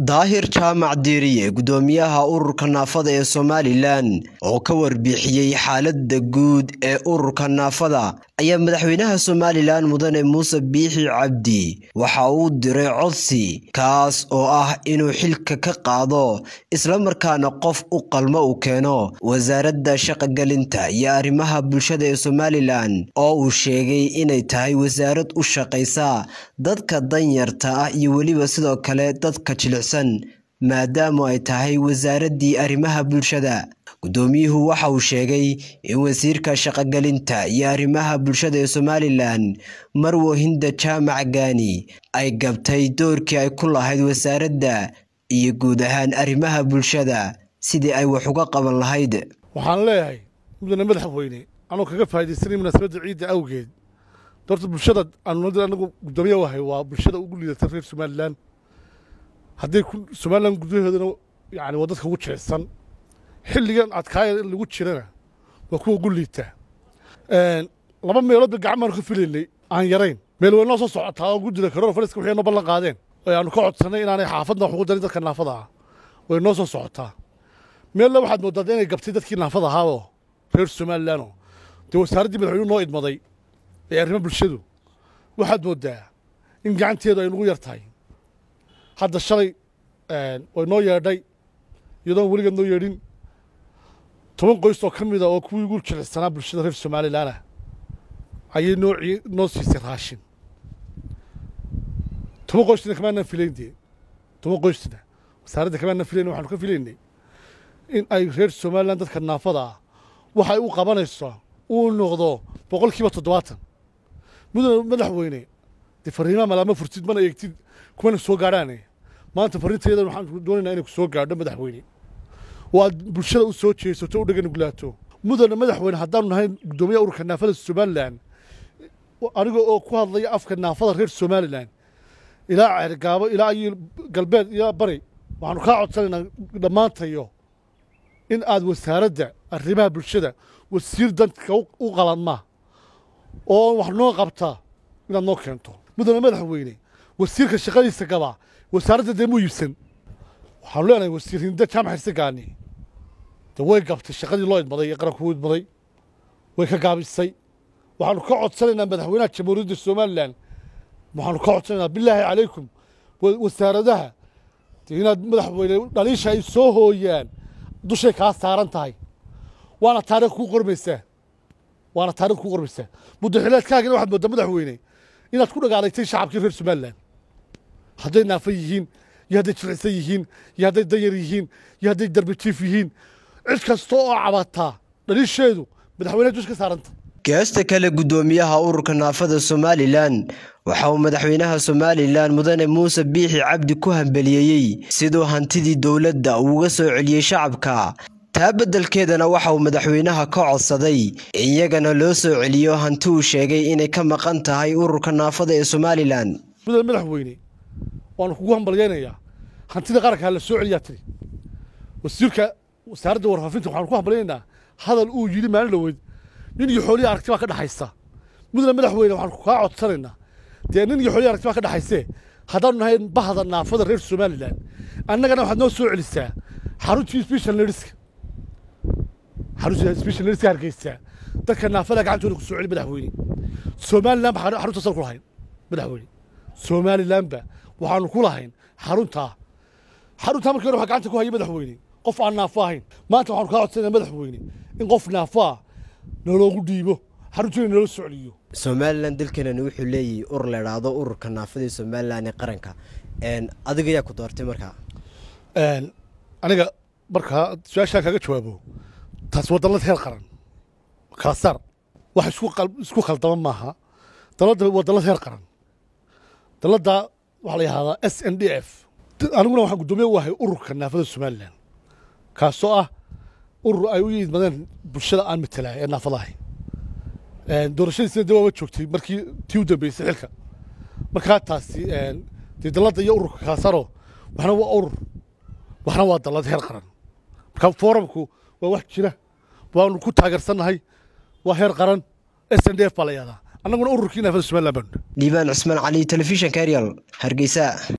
daahir jaamac diiriye gudoomiyaha ururka naafada ee somalilan oo ka warbixiyey xaalada guud ee ururka naafada ayaa madaxweynaha somalilan mudane muuse biixi cabdi waxa uu diray codsi kaas oo ah inuu xilka ka qaado islamarkaana qof u qalmo uu keeno wasaaradda shaqogelinta iyo arrimaha bulshada ee somalilan oo uu sheegay inay tahay wasaarad u shaqaysa dadka danyarta ah iyo weliba sidoo kale dadka jilicsan maadaama ay tahay wasaaraddii arrimaha bulshada guddoomiyuhu waxa uu sheegay in wasiirka shaqogelinta iyo arrimaha bulshada ee somalilan marwo hinda jaamac gaani ay gabtay doorkii ay ku lahayd wasaaradda iyo guud ahaan arrimaha bulshada sidii ay wax uga qaban lahayd waxaan leeyahay mudane madaxweyne anuu kaga faaidaysanay munaasabadda ciidda awgeed doorta bulshada anagu guddoomiya wahay waa bulshada ugu liidata reer somalilan hadday somalilan gudaheedana yani waa dadka ugu jirecsan xilligan adkaaya in lagu jirana waa kuwa ugu liita laba meelood ba gacan baanu ka filaynay aan yarayn meel weynoo soo socotaa oo gudida karoor faliska waxay noo ballan qaadeen oo aanu ka codsannay inaanay xaafadna wax ugu darin dadka naafada ah way noo soo socotaa meella waxaad mooddaa inay gabtay dadkii naafada ahaaboo reer somalilanoo dee wasaaraddii madaxweynuhu noo idmaday ee arrimo bulshadu waxaad mooddaa in gacanteedu ay nagu yar tahay hadda shalay way noo yeedhay iyadoon weligeed noo yeedhin toban qoys oo ka mida oo kuwii ugu jilicsanaa bulshada reer somalilanah ayay noo noo siisay raashin toban qoysna kamaanaan filayn dee toban qoysna wasaaradda kamaanaan filayn waxaanu ka filaynay in ay reer somalilan dadka naafada ah waxay u qabanayso uu noqdo boqol kiiba toddobaatan mudane madaxweyne dee fariimaha malaama furtid mana eegtid kumana soo gaadhaane maanta farriintayadan waxaan doonaynaa inay ku soo gaadho madaxweyne oo aad bulshada u soo jeesato u dhegana gulaato mudane madaxweyne haddaanu nahay guddoomiyaha ururka naafada somalilan aniga oo ku hadlaya afka naafada reer somalilan ilaa ceergaabo ilaa iyo galbeed ilaa bari waxaanu kaa codsanaynaa dhammaantayo in aad wasaaradda arrimaha bulshada wasiir dadka u qalanma oo wax noo qabta inaad noo keento mudane madaxweyne wasiirka shaqadiisa gabaa wasaaradda dee muu iibsan waxaanu leenahay wasiir hinda jaamac xirsegaani dee way gabtay shaqadii loo idmaday ee qaranku u idmaday way ka gaabisay waxaanu ka codsanaynaa madaxweynaha jamhuuriyadda somalilan waxaanu ka codsanaynaa bilaahi calaykum wasaaradaha dee inaad madaxweyne dhaliisha ay soo hooyaan dushay kaa saaran tahay waana taarikh kuu qormaysaa waana taarikh kuu qormaysaa muddaxileedkaagina waxaad mooddaa madaxweyne inaad ku dhagaalaytay shacabkii reer somalilan hadday naafa yihiin iyo hadday jiricsan yihiin iyo hadday danyar yihiin iyo hadday darbitiif yihiin cid kasta oo cabataa dhaliisheedu madaxweyneha dush ka saaranta geesta kale guddoomiyaha ururka naafada somalilan waxa uu madaxweynaha somalilan mudane muuse biixi cabdi ku hambeliyeeyey siduu hantidii dowladda uuga soo celiyey shacabka taa beddelkeedana waxa uu madaxweynaha ka codsaday iyagana loo soo celiyo hanti uu sheegay inay ka maqan tahay ururka naafada ee somalilan mudane madaxweyne waanu kugu hambalyaynayaa hantida qaranka ha la soo celiyaa tiri wasiirka wasaaradda warfaafinta waxaanu ku hambalyaynaynaa hadal uu yidhi maalin dhaweyd nin iyo xoolihi aragti baa ka dhexaysa mudane madaxweyne waxaanu kaa codsanaynaa dee nin iyo xoolihi aragti baa ka dhexaysee haddaanu nahay bahda naafada reer somalilan annagana waxaad noo soo celisaa xaruntii special ladiska xaruntii special ladiska hargeysa dadka naafada gacantooda ku soo celi madaxweyne somalilan ba xarunta sal ku lahayn madaxweyne somalilanba waxaanu ku lahayn xaruntaa xaruntaa markii hore waxaa gacanta ku hayay madaxweyne qof aan naafo ahayn maanta waxaanu kaa codsanaya madaxweyne in qof naafo ah noloogu dhiibo xaruntiina naloo socliyo somalilan dalkeenani wuxuu leeyahay urur la idhaahdo ururka naafada ee somalilan ee qaranka adiga yaa ku doortay markaa aniga markaa su-aashaan kaaga jawaabo taas waa dallad heer qaran kala saar wax isku khaldama maaha dalladda waa dallad heer qaran dalladda waxaa la yihahdaa s n d f aniguna waxaan guddoomiye u ahay ururka naafada somalilan kaasoo ah urur ay u idmadeen bulshada aan matelaay ee naafada ahay doorashadiisina dee waaba joogtay markii tii u dambeysay xilka markaa taasi dee dalladda iyo ururka kala saaro waxna waa urur waxna waa dallad heer qaran marka foorumku waa wax jira waanu ku taageersannahay waa heer qaran s n d f baa la yihahdaa annaguna ururkii naafada somalilan baanu dhiibaan cusmaan cali telefishanka arial hargeysa